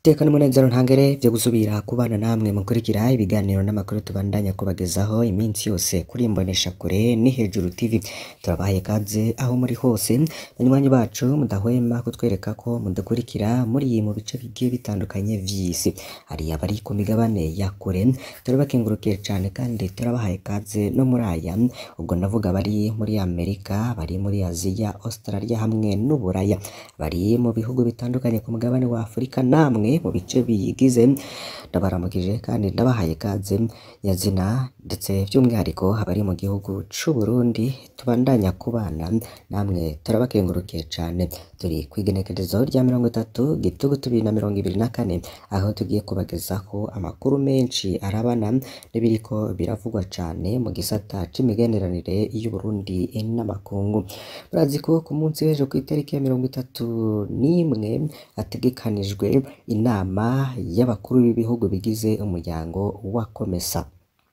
Iteka n'umunezero ntangere vyo gusubira kubana namwe mukurikira ibiganiro n'amakuru tubandanya kubagezaho iminsi yose kuri Imboneshakure ni Hejuru TV. Turabahaye ikaze aho muri hose, banywanyi bacu mudahwema kutwereka ko mudukurikira muri mu bice bigiye bitandukanye vy'isi. Hari abari ku migabane ya kure, turabakengurukiye cane kandi turabahaye ikaze no muri aya, ubwo ndavuga bari muri Amerika, bari muri Aziya, Australia hamwe n'Uburaya. Bari mu bihugu bitandukanye ku mugabane wa Afurika namwe mu bice biyigize, ndabaramukije kandi ndabahaye ikaze nyazina ndetse vy'umwihariko abari mu gihugu c'Uburundi tubandanya kubana namwe turabakengurukiye cane. Turi kw'igenekerezo rya mirongo itatu gitugutu bibiri na mirongo ibiri na kane, aho tugiye kubagezaho amakuru menshi arabana n'ibiriko biravugwa cane mu gisata c'imigenderanire y'Uburundi n'amakungu. Murazi ko ku munsi w'ejo kw'itariki ya mirongo itatu n'imwe hategekanijwe inama y'abakuru b'ibihugu bigize umuryango wa COMESA.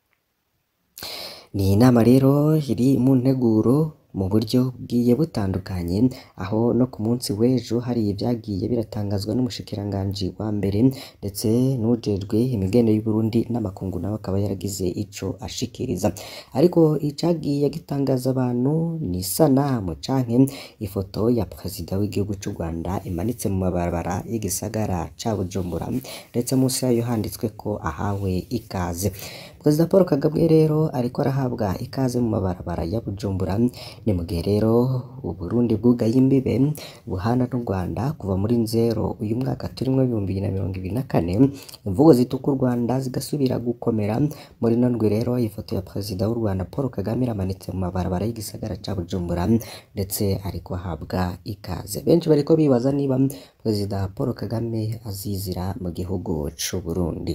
Ni inama rero iri mu nteguro mu buryo bugiye butandukanye, aho no ku munsi w'ejo hari ivyagiye biratangazwa n'umushikiranganji wa mbere ndetse n'uwujejwe imigenderanire y'Uburundi n'amakungu nawe akaba yaragize ico ashikiriza. Ariko icagiye gitangaza abantu ni isanamu canke ifoto ya perezida w'igihugu c'u Rwanda imanitse mu mabarabara y'igisagara ca Bujumbura, ndetse musi yayo handitswe ko ahawe ikaze. Perezida Paul Kagame rero ariko arahabwa ikaze mu mabarabara ya Bujumbura, ni mu gihe rero Uburundi bwugaye imbibe buhana n'u Rwanda kuva muri nzero uyu mwaka turimwo w'ibihumbi bibiri na mirongo ibiri na kane, imvugo zituka u Rwanda zigasubira gukomera. Muri ino ndwi rero ifoto ya perezida w'u Rwanda Paul Kagame iramanitse mu mabarabara y'igisagara ca Bujumbura, ndetse ariko ahabwa ikaze. Benshi bariko bibaza niba perezida Paul Kagame azizira mu gihugu c'Uburundi.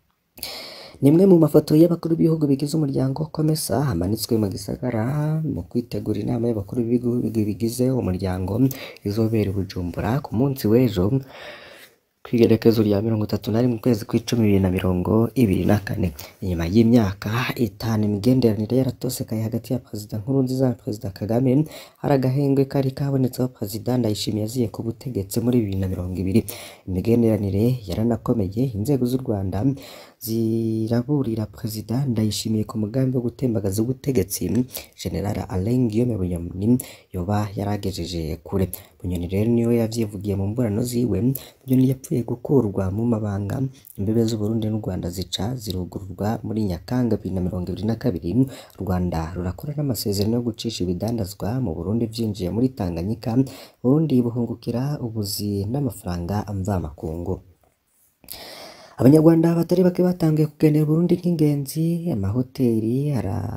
Ni imwe mu mafoto y'abakuru b'ibihugu bigize umuryango COMESA hamanitswe mu gisagara mu kwitegura inama y'abakuru b'ibihugu bigize umuryango izobera i Bujumbura ku munsi w'ejo kw'igenekerezo rya mirongo itatu na rimwe ukwezi kw'icumi bibiri na mirongo ibiri na kane. Inyuma y'imyaka itanu imigenderanire yaratosekaye hagati ya perezida Nkurunziza na perezida Kagame, hari agahengwe kari kabonetseho perezida Ndayishimiye aziye ku butegetsi muri bibiri na mirongo ibiri. Imigenderanire yaranakomeye, inzego z'u Rwanda ziraburira perezida Ndayishimiye ku mugambi wo gutembagaza ubutegetsi General Alain Guillaume Bunyoni yoba yaragejeje kure. Bunyoni rero niwe yavyivugiye mu mburano ziwe, Bunyoni yapfuye gukurwa mu mabanga, imbibe z'Uburundi n'u Rwanda zica zirugururwa muri Nyakanga bibiri na mirongo ibiri na kabiri, u Rwanda rurakora n'amasezerano yo gucisha ibidandazwa mu Burundi vyinjiye muri Tanganyika, Uburundi buhungukira ubuzi n'amafaranga mvamakungu. Abanyarwanda batari bake batanguye kugendera Uburundi nk'ingenzi, amahoteri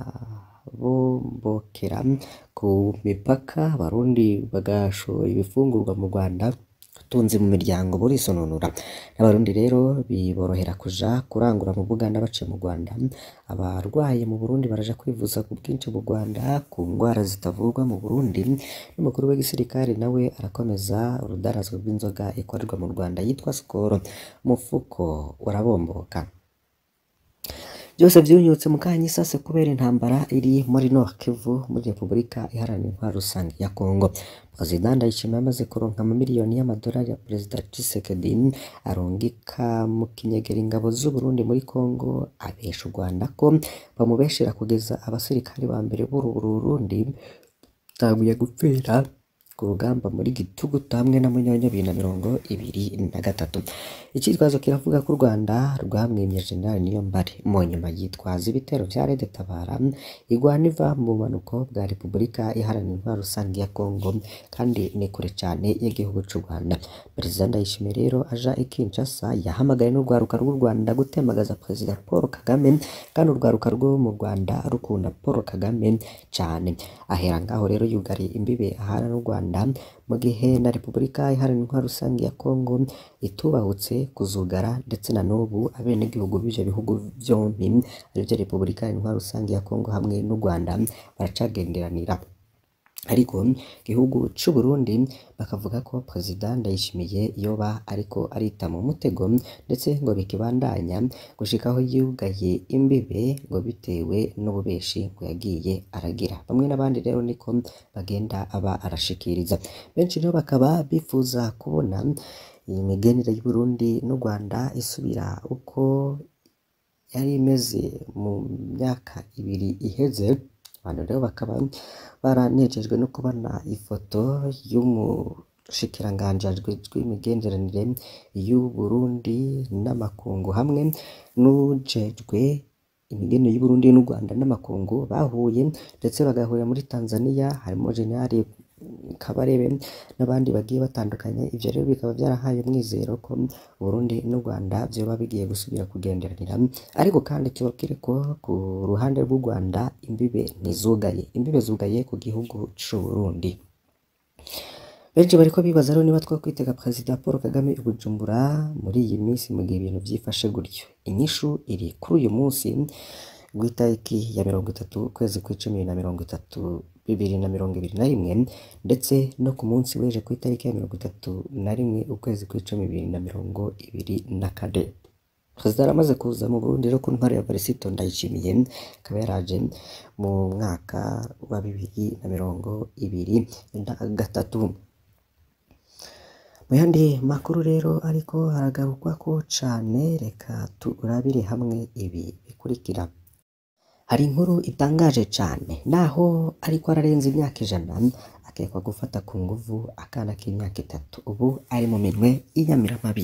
arabombokera ku mipaka, abarundi bagashora ibifungurwa mu Rwanda, ubutunzi mu miryango burisononora. N'abarundi rero biborohera kuja kurangura mu Buganda baciye mu Rwanda, abarwaye mu Burundi baraja kwivuza ku bwinshi mu Rwanda ku ngwara zitavurwa mu Burundi, n'umukuru w'igisirikare nawe arakomeza urudandazwa rw'inzoga ikorerwa mu Rwanda yitwa Skol, umufuko urabomboka. Vyose vyunyutse mu kanyisase kubera intambara iri muri Nord Kivu muri Repubulika Iharanira Intwaro Rusange ya Congo. Perezida Ndayishimiye amaze kuronka amamiliyoni y'amadolari ya Perezida Tshisekedi arungika mu kinyegera ingabo z'Uburundi muri Congo, abesha u Rwanda ko bamubeshera kugeza abasirikare ba mbere b'uru Burundi batanguye gupfira ku rugamba muri Gitugutu hamwe na Munyonyo bibiri na mirongo ibiri na gatatu. Icitwazo kiravuga ko u Rwanda rwamwimye General Niyombare mu nyuma yitwaza ibitero vya Red Tabara igwana iva mu bumanuko bwa Repubulika Iharanira Intwaro Rusange ya Congo kandi ni kure cane y'igihugu c'u Rwanda. Perezida Ndayishimiye rero aja i Kinshasa yahamagaye n'urwaruka rw'u Rwanda gutembagaza Perezida Paul Kagame kandi urwaruka rwo mu Rwanda rukunda Paul Kagame cane. Ahera ngaho rero yugariye imbibe ahana n'u Rwanda mu gihe na Repubulika Iharanira Intwaro Rusange ya Congo itubahutse kuzugara ndetse na n'ubu abenegihugu b'ivyo bihugu vyompi arivyo Repubulika Iharanira Intwaro Rusange ya Congo hamwe n'u Rwanda baracagenderanira. Ariko igihugu c'u Burundi bakavuga ko Perezida Ndayishimiye yoba ariko arita mu mutego ndetse ngo bikibandanya gushika aho yugaye imbibe ngo bitewe n'ububeshi ngo yagiye aragira. Bamwe n'abandi rero niko bagenda aba arashikiriza. Benshi rero bakaba bifuza kubona iyi migenere y'Uburundi n'u Rwanda isubira uko yari imeze mu myaka ibiri iheze abantu rero bakaba baranejejwe no kubona ifoto y'umushikiranganji ajejwe imigenderanire y'Uburundi n'amakungu hamwe n'uwujejwe imigenderanire y'Uburundi n'u Rwanda n'amakungu bahuye ndetse bagahurira muri Tanzania harimo General Kabarebe n'abandi bagiye batandukanye ivyo rero bikaba vyarahaye umwizero ko Uburundi n'u Rwanda vyoba bigiye gusubira kugenderanira ariko kandi tubabwire ko ku ruhande rw'u Rwanda imbibe ntizugaye imbibe zugaye ku gihugu c'Uburundi benshi bariko bibaza rero niba twokwitega Perezida Paul Kagame i Bujumbura muri iyi minsi mu gihe ibintu vyifashe gutyo inyishu iri kuri uyu munsi rw'itariki ya mirongo itatu ukwezi kw'icumi na mirongo itatu bibiri na mirongo ibiri na rimwe ndetse no ku munsi w'ejo ku itariki ya mirongo itatu na rimwe ukwezi kw'icumi bibiri na mirongo ibiri na kane perezida aramaze kuza mu Burundi rero ku ntwaro ya Varisito Ndayishimiye akaba yaraje mu mwaka wa bibiri na mirongo ibiri na gatatu mu yandi makuru rero ariko haragarukwako cane reka turabire hamwe ibi bikurikira hari inkuru itangaje cane naho ariko ararenza imyaka ijana akekwa gufata ku nguvu akana k'imyaka itatu ubu ari mu minwe y'inyamiramabi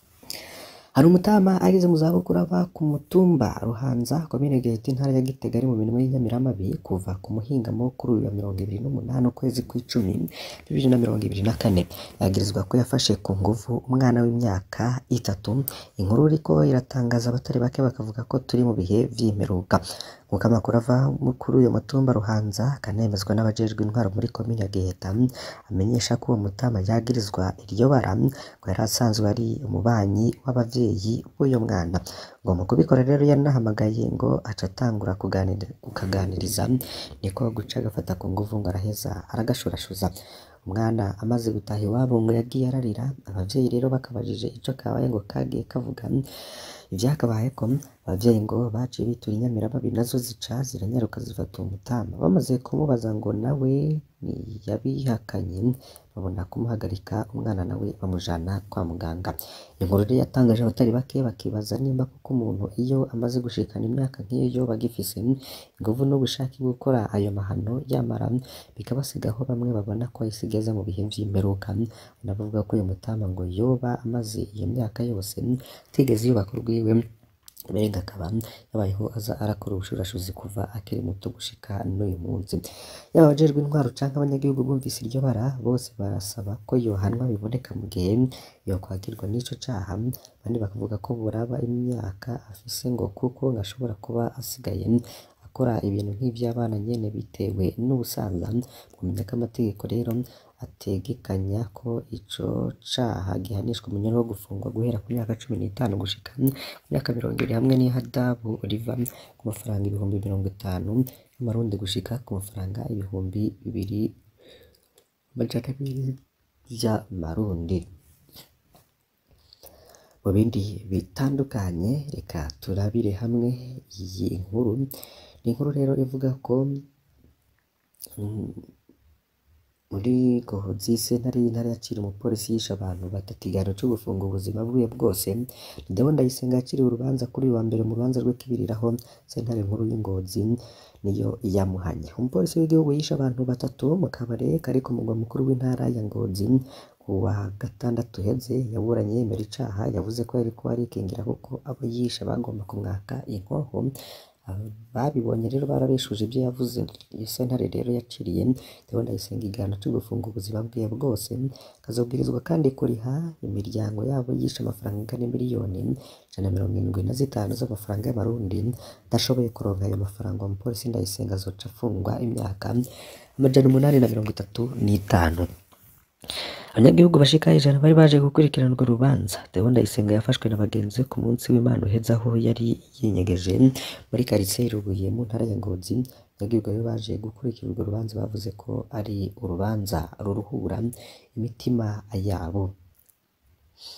hari umutama ageze mu zabukuru ava ku mutumba Ruhanza komine Giheta intara ya Gitega ari mu minwe y'inyamiramabi kuva ku muhingamo kuri uyu wa mirongo ibiri n'umunani ukwezi kw'icumi bibiri na mirongo ibiri na kane yagirizwa ko yafashe ku nguvu umwana w'imyaka itatu inkuru iriko iratangaza abatari bake bakavuga ko turi mu bihe vy'imperuka nk'uko amakuru ava kuri uyu mutumba Ruhanza akanemezwa n'abajejwe intwaro muri komine ya Giheta amenyesha ko uwo mutama yagirizwa iryo bara ngo yari asanzwe ari umubanyi w'abavyeyi b'uyo mwana ngo mu kubikora rero yanahamagaye ngo aca atangura kuganira kukaganiriza niko guca agafata ku nguvu ngo araheza aragashurashuza umwana amaze gutaha iwabo ngo yagiye ararira abavyeyi rero bakabajije ico kabaye ngo kagiye kavuga ivyakabaye ko abavyeyi ngo baciye bitura inyamiramabi nazo zica ziranyaruka zifata uwo mutama bamaze kumubaza ngo nawe ntiyabihakanye babona kumuhagarika umwana nawe bamujana kwa muganga inkuru rero yatangaje abatari bake bakibaza nimba kuko umuntu iyo amaze gushikana imyaka nk'iyo bagifise inguvu n'ubushake bwo gukora ayo mahano yamara bikabasigaho bamwe babona ko isi igeze mu bihe vy'imperuka banavuga ko uyu mutama ngo yoba amaze iyo myaka yose atigeze yubaka urwiwe Mbega akaba yabayeho aza arakora ubushurashuzi kuva akiri muto gushika n'uyu munsi yaba abajejwe intwaro canke abanyagihugu bumvise iryo bara bose barasaba ko yohanwa biboneka mu gihe yokwagirwa n'ico caha abandi bakavuga ko buraba imyaka afise ngo kuko ngashobora kuba asigaye akora ibintu nk'ivy'abana nyene bitewe n'ubusaza kumenya ko amategeko rero ategekanya ko ico caha gihanishwa umunyana wo gufungwa guhera ku myaka cumi n'itanu gushika ku myaka mirongo ibiri hamwe n'ihadabu riva ku mafaranga ibihumbi mirongo itanu y'amarundi gushika ku mafaranga ibihumbi bibiri amajana abiri vy'amarundi mu bindi bitandukanye reka turabire hamwe iyi nkuru ni inkuru rero ivuga ko muri Gohozi sentare y'intara yaciriye umupolisi yishe abantu batatu igihano co gufunga ubuzima bwiwe bwose Ndabona Ndayisenga yaciriwe urubanza kuri uyu wa mbere mu rubanza rwe kibiriraho sentare nkuru y'Ingozi niyo yamuhanye umupolisi w'igihugu yishe abantu batatu mu kabare kari ku mugwa mukuru w'intara ya Ngozi ku wa gatandatu uheze yaburanye yemera icaha yavuze ko yariko arikingira kuko abo yishe bagomba kumwaka inkoho babibonye rero barabeshuje ibyo yavuze iyo sentare rero yaciriye Ndabona Ndayisenga igihano co gufunga ubuzima bwiwe bwose akazobwirizwa kandi kuriha imiryango yabo yishe amafaranga angana miliyoni ijana na mirongo irindwi na zitanu z'amafaranga y'amarundi adashoboye kuronka ayo mafaranga uwo mupolisi Ndayisenga azoca afungwa imyaka amajana umunani na mirongo itatu n'itanu abanyagihugu bashika ijana bari baje gukurikirana urwo rubanza Theo Ndayisenga yafashwe na bagenzi be ku munsi w'Imana uheze aho yari yinyegeje muri karitsiye Rubuye mu ntara ya Ngozi abanyagihugu rero baje gukurikira urwo rubanza bavuze ko ari urubanza ruruhura imitima yabo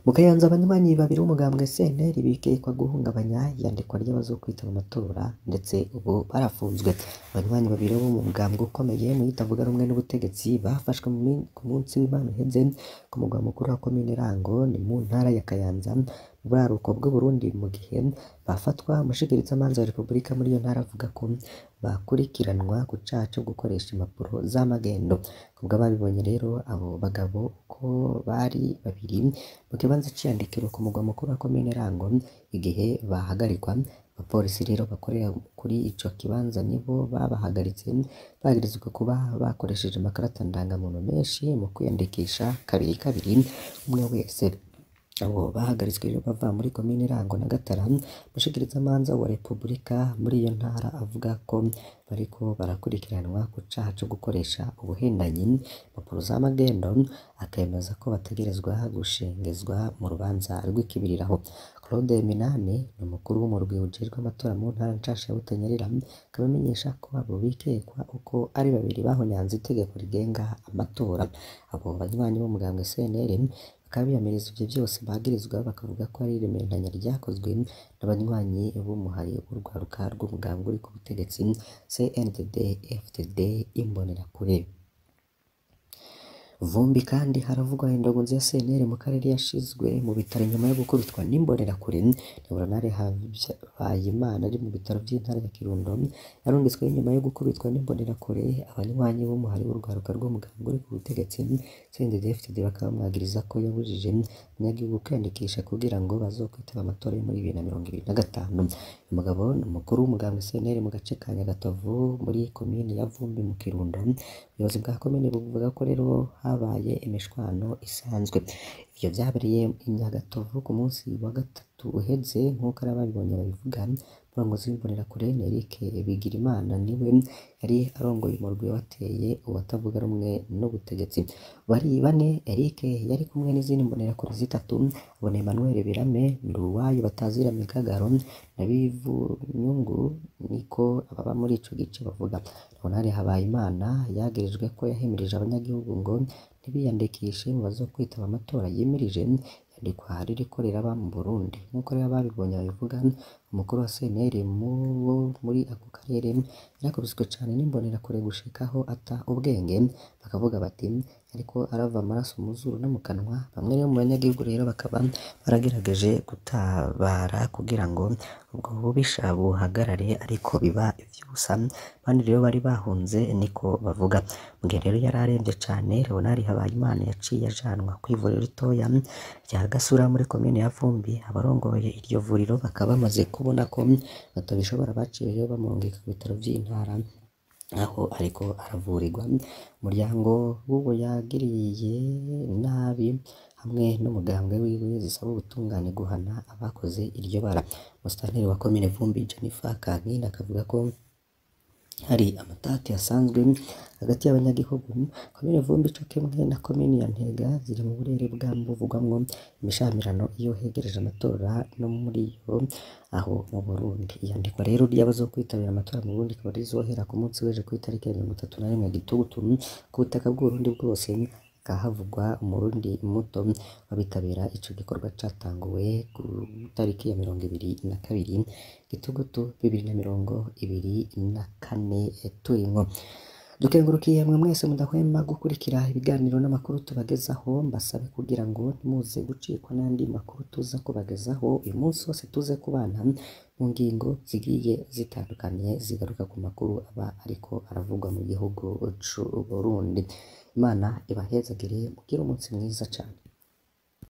mu Kayanza abanywanyi babiri b'umugambwe CNL bikekwa guhungabanya iyandikwa ry'abazokwitaba amatora ndetse ubu barafunzwe abanywanyi babiri bo mu mugambwe ukomeye mu itavuga rumwe n'ubutegetsi bafashwe mu min- ku munsi w'Imana uheze ku mugwa mukuru wa komine Rango ni mu ntara ya Kayanza mu buraruko bw'u Burundi mu gihe bafatwa umushikirizamanza wa Repubulika muri iyo ntara avuga ko bakurikiranwa ku caha co gukoresha impapuro z'amagendo kubwo ababibonye rero abo bagabo uko bari babiri mu kibanza c'iyandikiro ku mugwa mukuru wa komine Rango igihe bahagarikwa abapolisi rero bakorera kuri ico kibanza nibo babahagaritse bagirizwa kuba bakoresheje amakarata ndangamuntu menshi mu kwiyandikisha kabiri kabiri umwe wese abo bahagaritswe rero bava muri komine Rango na Gatara umushikirizamanza wa Repubulika muri iyo ntara avuga ko bariko barakurikiranwa ku caha co gukoresha ubuhendanyi impapuro z'amagendo akemeza ko bategerezwa gushengezwa mu rubanza rw'ikibiriraho Claude Minani ni umukuru w'umurwi ujejwe amatora mu ntara nshasha ya Butanyerera akaba amenyesha ko abo bikekwa uko ari babiri bahonyanze itegeko rigenga amatora abo banywanyi b'umugambwe CNL bakaba biyamiriza ivyo vyose bagirizwa bakavuga ko ari iremeranya ryakozwe n'abanywanyi b'umuhari w'urwaruka rw'umugambwe uri ku butegetsi CNDD FDD Imbonerakure Vumbi kandi haravugwa indongozi ya CNL mu karere yashizwe mu bitaro nyuma yo gukubitwa n'imbonerakure Neuronale Havayimana ari mu bitaro vy'intara ya Kirundo yarungitswe nyuma yo gukubitwa n'imbonerakure abanywanyi b'umuhari w'urwaruka rw'umugambwe uri ku butegetsi CNDD-FDD bakaba bamwagiriza ko yabujije abanyagihugu kwiyandikisha kugira ngo bazokwitaba amatora yo muri bibiri na mirongo ibiri na gatanu uyu mugabo ni umukuru w'umugambwe CNL mu gace ka Nyagatovu muri komine ya Vumbi mu Kirundo ubuyobozi bwa komine buvuga ko rero habaye imishwano isanzwe ivyo vyabereye i Nyagatovu ku munsi wa gatatu uheze nk'uko ari ababibonye babivuga umurongozi w'imbonerakure ni Eric Bigirimana niwe yari arongoye umurwi wateye uwatavuga rumwe n'ubutegetsi bari bane Eric yari kumwe n'izindi mbonerakure zitatu abona Emmanuel Birame Nduwayo batazira Mikagaro na Bivunyungu niko ababa muri ico gice bavuga Leonard Habayimana yagirijwe ko yahimirije abanyagihugu ngo ntibiyandikishe mu bazokwitaba amatora yimirije yandikwa ririko riraba mu Burundi nk'uko rero ababibonye babivuga umukuru wa CNL mu wo muri ako karere yarakubiswe cane n'imbonerakure gushikaho ata ubwenge bakavuga bati ariko arava amaraso mu zuru no mu kanwa bamwe rero mu banyagihugu rero bakaba baragerageje gutabara kugira ngo ubwo bubisha buhagarare ariko biba ivy'ubusa abandi rero bari bahunze niko bavuga mu gihe rero yari aremvye cane Leonard Habayimana yaciye ajanwa kw'ivuriro ritoya rya Gasura muri komine ya Vumbi abarongoye iryo vuriro bakaba bamaze kubona ko batabishobora baciye rero bamurungika ku bitaro vy'intara aho ariko aravurirwa umuryango w'uwo yagiriye nabi hamwe n'umugambwe wiwe zisaba ubutungane guhana abakoze iryo bara Musitanteri wa komine Vumbi Jennifer Kankindi akavuga ko hari amatati asanzwe hagati y'abanyagihugu komine Vumbi co kimwe na komine ya Ntega ziri mu burere bwa buvugwamwo imishamirano iyo hegereje amatora no muri yo aho mu Burundi iyandikwa rero ry'abazokwitabira amatora mu Burundi rikaba rizohera ku munsi w'ejo kw'itariki ya mirongo itatu na rimwe Gitugutu ku butaka bw'Uburundi bwose hahavugwa umurundi muto w'abitabira ico gikorwa catanguwe ku tariki ya mirongo ibiri na kabiri Gitugutu bibiri na mirongo ibiri na kane turimwo dukengurukiye mwe mwese mudahwema gukurikira ibiganiro n'amakuru tubagezaho mbasabe kugira ngo ntimuze gucikwa n'andi makuru tuza kubagezaho uyu munsi wose tuze kubana mu ngingo zigiye zitandukanye zigaruka ku makuru aba ariko aravugwa mu gihugu c'u Burundi Imana ibahezagire mugire umunsi mwiza cane